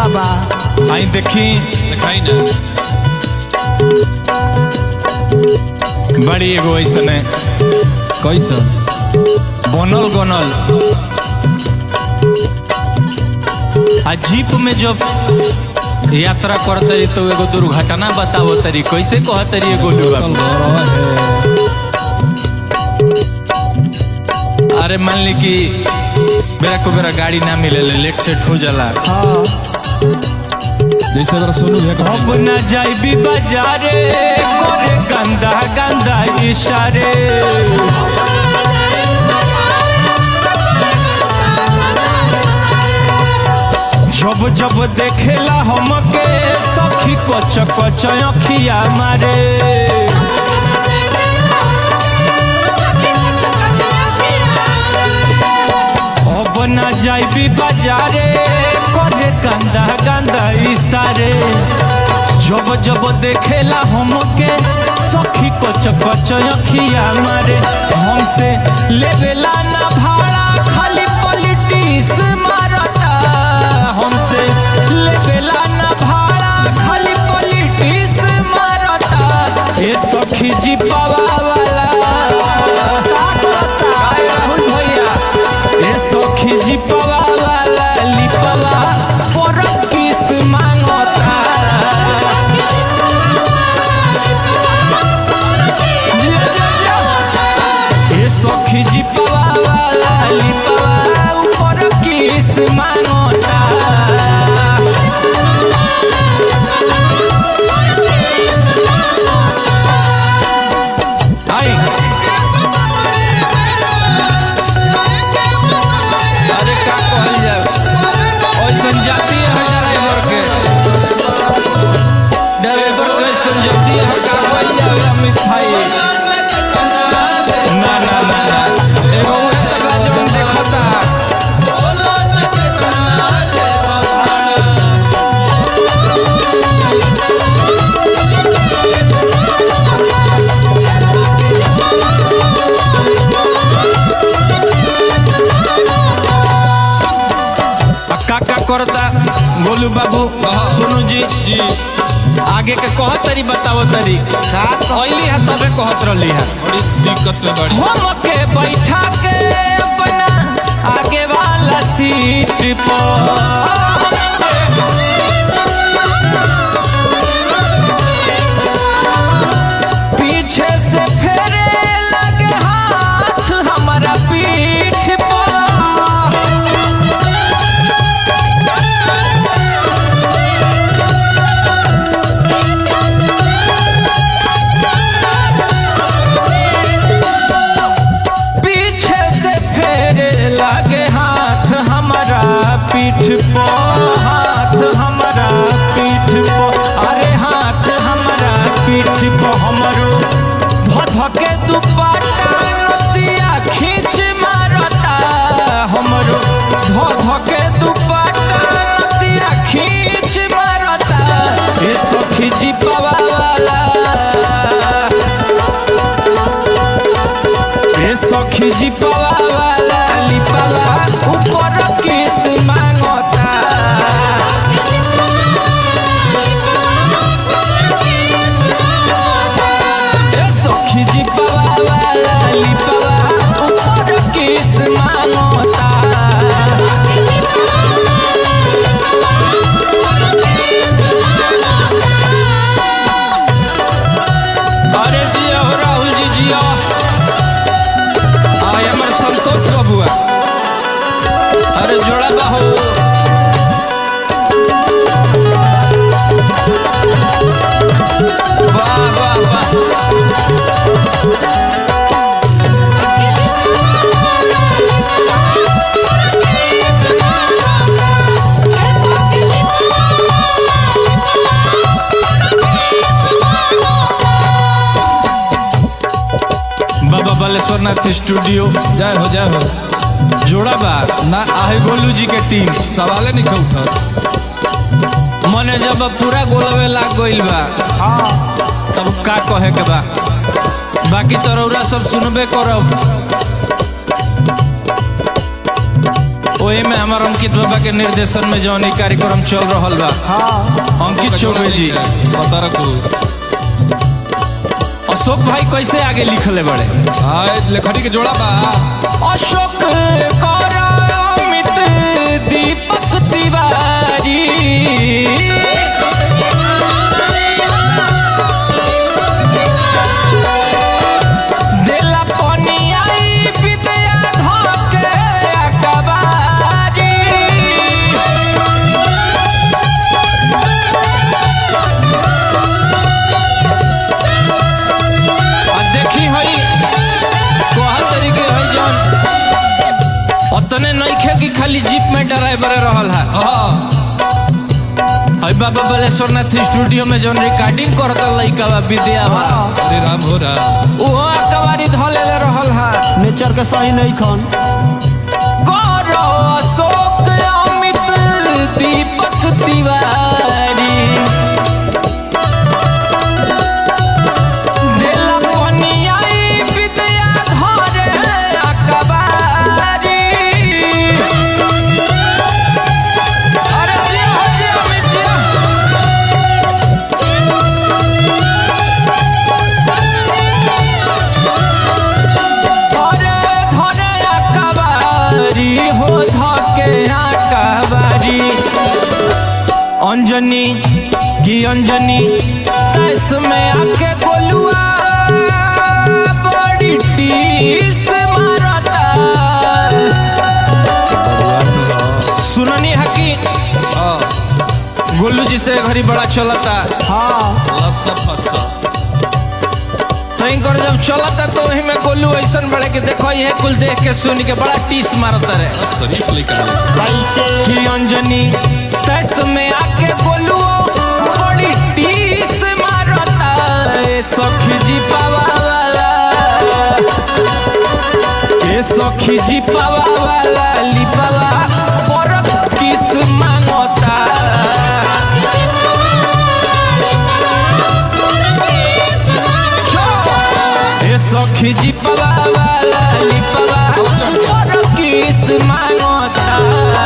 बाबा आई देखी दिखाई ना बड़ी एगो ऐसन है कैसन बनल गनल आ जीप में जब यात्रा करतरी तो एगो दुर्घटना बतावो तरी कैसे कहतरी एगो बाबू अरे मान ली कि बेरा को बेरा गाड़ी ना मिले लेट सेट हो जाला हाँ जैसे अगर सोनू भैया का अब न जाइबी बाजारे करे गंदा गंदा इशारे जब जब देखेला हमके सखी कच कच अखिया मारे अब न जाइबी बाजारे करे गंदा गंदा इशारे जब जब देखेला हमके सखी कच कच अखिया मारे हमसे लेवेला ना भाड़ा खाली पॉलिटिक्स मारता हमसे लेवेला ना भाड़ा खाली पॉलिटिक्स मारता ए सखी जी पावा वाला काय राहुल भैया ए सखी जी पावा वाला लिपवा पर किस मांगता ए सखी जी पावा वाला लिपवा ऊपर किस मांगता आई अरे का कहल जाए ऐसन जाती है ड्राइवर के ड्राइवर के ऐसन जाती है का कहल जाए अमित भाई ना ना ना ना एगो उहे तबला जौन देखता आ का का करता गोलू बाबू सोनू जी जी आगे के कह तरी बताओ तरी का कह- अली है तबे कहत रहली है बड़ी दिक्कत में बड़ी हमके बैठा के अपना आगे वाला सीट पर पीछे से फेरे लगे हाथ हमारा पीठ पर पीछे से फेरे लगे हाथ हमारा पीठ पो हाथ हमारा पीठ पो अरे हाथ हमारा पीठ पो हमरो धधके दुपट्टा नदिया खींच मारता हमरो धधके दुपट्टा नदिया खींच मारता ए सखी जी पावा वाला ए सखी जी पावा वाला लिपावा ऊपर किस मांगता ए सखी जी पावा वाला लिपावा ऊपर किस मांगता अरे जिया हो राहुल जी जिया आय हमर संतोष बबुआ अरे जोड़ा बाहो वाह वाह वाह बाबा बालेश्वर नाथ स्टूडियो जय हो जय हो जोड़ा बा ना आहे गोलू जी के टीम सवाले नहीं खा उठा मने जब पूरा गोलवे लाग गइल बा हाँ तब का कहे के बा बाकी तो रौरा सब सुनबे करब ओए में हमार अंकित बाबा के निर्देशन में जौन ई कार्यक्रम चल रहल बा हाँ अंकित चौबे जी पता रखो अशोक भाई कैसे आगे लिखले बड़े हाँ लेखनी के जोड़ा बा अशोक करामित दीपक तिवारी देला पनियाई विद्या धके अकबारी आ देखी हई कोहा तरीके हई जौन अतने नइखे कि खाली जीप में ड्राइवर रहल है हाँ हई बाबा बलेश्वरनाथ स्टूडियो में जौन रिकॉर्डिंग करता लइका बा विद्या बा अरे राम हो रहा ओहो अकबारी धलेले रहल है नेचर के सही नहीं खन गौरव अशोक अमित दीपक तिवारी देला पनियाई विद्या धरे अकबारी अरे जिया हो जिया अमित जिया धरे धरे अकबारी हो धके अकबारी अंजनी की अंजनी तैस में आके गोलुआ बड़ी टीस मारता सुननी है कि हाँ गोलू जी से घड़ी बड़ा चलता हाँ लस्सा फस्सा तो इनकर जब चलता तो वही में गोलू ऐसन बड़े कि देखो ये कुल देख के सुन के बड़ा टीस मारता रहे बस शरीफ लेकर कैसे की अंजनी तैस में आके बोलू बड़ी टीस मारता ए सखी जी पावा वाला ए सखी जी पावा वाला लिपावा पर किस मांगता ए सखी जी पावा वाला लिपावा पर किस मांगता